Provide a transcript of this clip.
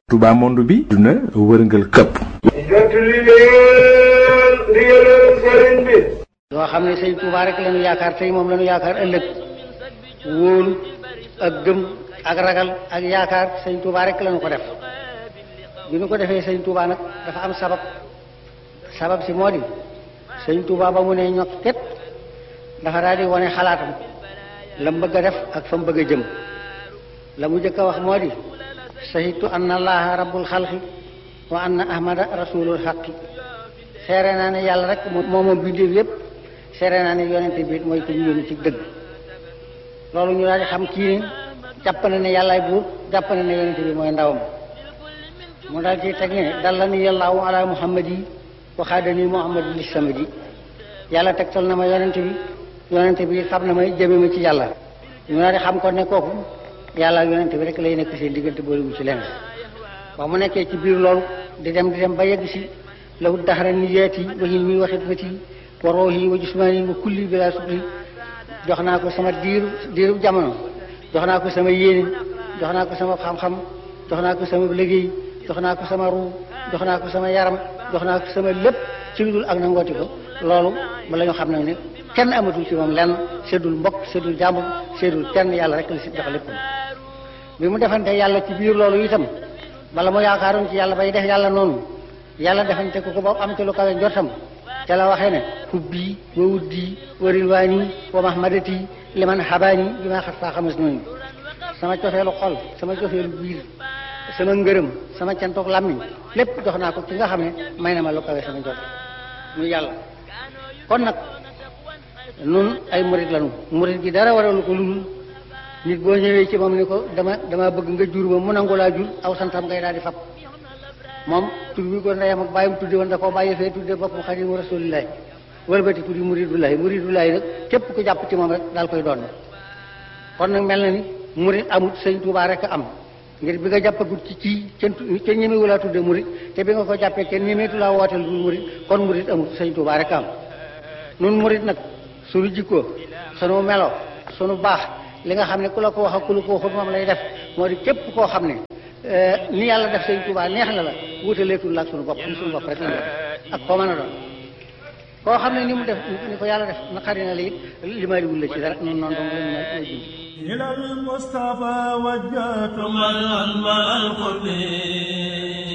Touba monde bi duna wërngal këpp jottali leen ndigalal sëriñ bi yoo xam ne sëñ Touba rek lañu yaakaar tey moom lañu yaakaar ëllëg wóolu ak gëm ak ragal ak yaakaar sëñ Touba rek lañu ko def bi ñu ko defee sëñ Touba nag dafa am sabab sabab si moo di sëñ Touba ba mu ne ñokk ket dafa daal di wane xalaatam la mu bëgg a def ak fa mu bëgg a jëm la mu jëkk a wax moo di shahidtu anna allaha rabbul xalqi wa anna ahmada rasulul xaqi seere naa ne yàlla rek moo moom bindéef yépp seere naa ne yonente bi mooy ko ñu yónni ci dëgg loolu ñu daal di xam kii ni jàpp na ne yàllaay buur jàpp na ne yonente bi mooy ndawam mu daal ci teg ne dalla ni yàllaahu ala muhammad yi waxaada ni muhammad li samadi yàlla tegtal na ma yonente bi yonente bi xam na may jëme ma ci yàlla ñu daal di xam ko ne kooku yàlla ak yonente bi rek lay nekk seen diggante boolewul ci leneen ba mu nekkee ci biir loolu di dem di dem ba yegg si lahu daxara niyaati wa hilmi wa xidmati wa roohi wa jismaani wa kulli bila sukri jox naa ko sama diiru diiru jamono jox naa ko sama yéene jox naa ko sama xam-xam jox naa ko sama liggéey jox naa ko sama ruu jox naa ko sama yaram jox naa ko sama lépp ci lu dul ak nangooti ko loolu ba la ñu xam nag ne kenn amatul ci moom lenn seddul mbokk seddul jàmbur seddul kenn yàlla rek la si jox lépp bi mu defante yàlla ci biir loolu itam bala mu yaakaaroon ci yàlla bay def yàlla noonu yàlla defante ko ko ba am ci lu kawe njortam ca la waxee ne hubbi wa wuddi wa rilwaani wa mahmadati liman xabaani bi ma xat faa xamas noonu sama cofeelu xol sama cofeelu biir sama ngërëm sama cantoog làmmiñ lépp jox naa ko ci nga xam ne may na ma lu kawe sama njort ñu yàlla kon nag nun ay murit lanu murit gi dara waralu ko ludul nit boo ñëwee ci moom ni ko dama dama bëgg nga jur ma mu nangu laa jur aw santam ngay daal di fab moom tur bi ko ndeyam ak bàyyam tudde woon da koo bàyyi fee tudde boppam xadimu rasulillahi wëlbati tuddi muridullahi muridullahi nag képp ku jàpp ci moom rek daal koy doon kon nag mel na ni murit amut sëñ Tuubaa rek am ngir bi nga jàppagut ci kii kenn kenn ñemewu laa tudde murit te bi nga ko jàppee kenn ñemeetu laa wooteel du murit kon murit amut sëñ Tuubaa rek am nun murit nag sunu jikkoo sunu melo sunu baax li nga xam ne ku la ko wax ak ku la ko waxut moom lay def moo di képp koo xam ne ni yàlla def sëñ Tuubaa neex na la wutaleetul la ak sunu bopp sunu bopp rek la ak koo mën a doon koo xam ne ni mu def ni ko yàlla def naqari na la it limaaliwul la ci dara noonu noonu dong la ñu may إلى المصطفى وجهت من أنبأ القرب